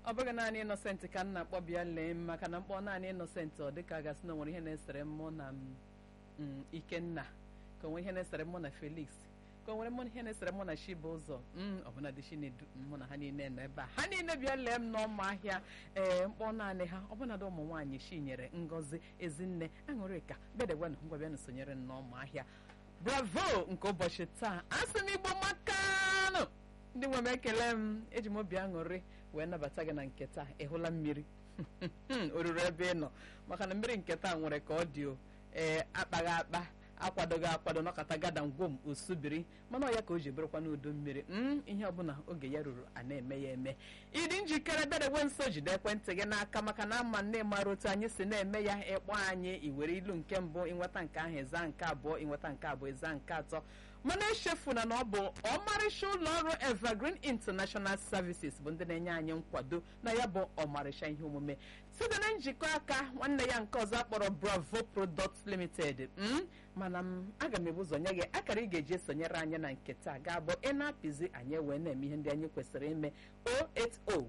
ọ bụghị naanị Innocent ka m na-akpọ bịa lee m maka na mkpọ naanị Innocent ọ dịka gasị na nwere ihe na-esere mụ na m Ikenna ka o nwere ihe na-esere mụ na Felix ka o nwere mụ ihe na-esere mụ na Chibụzọ ọbụna dị Chinedu mụ na ha niile nọ ebe a ha niile bịa lee m n'ọma ahịa ee mkpọ naanị ha ọbụnadị ụmụ nwaanyị Chinyere Ngozi Ezinne Aṅụrịka bịadegwanụ ngwa bịanụ sonyere m n'ọma ahịa bravo nke ụbọchị taa asị m igbo makanụ ndị nwe m ekele m eji m obi aṅụrị wee nabata gị na nke taa ịhụla mmiri o ruru ebe ị nọ maka na mmiri nke taa nwere ka ọ dị o ee akpaghị akpa akwadoghị akwado nọkọta gada ngwom osubiri mana ọ ya ka o ji bụrụkwa n'udo mmiri m ihe ọbụla oge ya ruru a na-eme ya eme ịdị njikere bịadewe nso jide ekwentị gị n'aka maka na ama nne mara otu anyị si na-eme ya ịkpọ anyị iwere ilu nke mbụ ịnweta nke ahụ ịza nke abụọ ịnweta nke abụọ ịza nke atọ mana echefuna na ọ bụ ọmarịcha ụlọ ọrụ evergreen international services bụ ndị na-enye anyị nkwado na ya bụ ọmarịcha ihe omume site na njikọ aka nwanne ya nke ọzọ akpọrọ bravo products limited mana m aga m ebu ụzọ nye gị akara ị ga-eji esonyere anyị na nke taa ga-abụ ị na-apịzi anyị wee na-eme ihe ndị anyị kwesịrị ime 080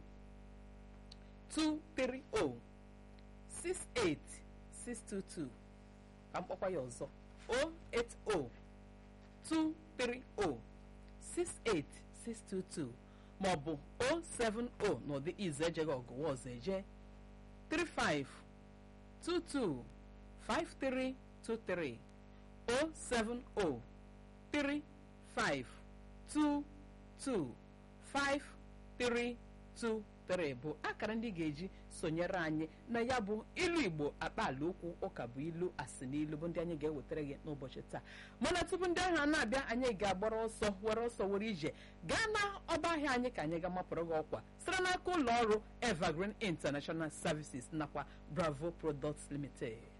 230 68622 ka mkpọkwa ya ọzọ 080 230-68622 maọbụ 070 n'ụdị ize ejeghị ọgụwa ọzọ eje 35225323 07035225323 bụ akara ndị ga-eji sonyere anyị na ya bụ ilu igbo akpaala okwu ụka bụ ilu asị n'ilu bụ ndị anyị ga-ewetara gị n'ụbọchị taa mana tupu ndị ahụ na-abịa anyị ga-agbara ọsọ were ọsọ were ije gaa na ọba ahịa anyị ka anyị ga-amapụrụ gị ọkwa site n'aka ụlọ ọrụ evergreen international services nakwa bravo products limited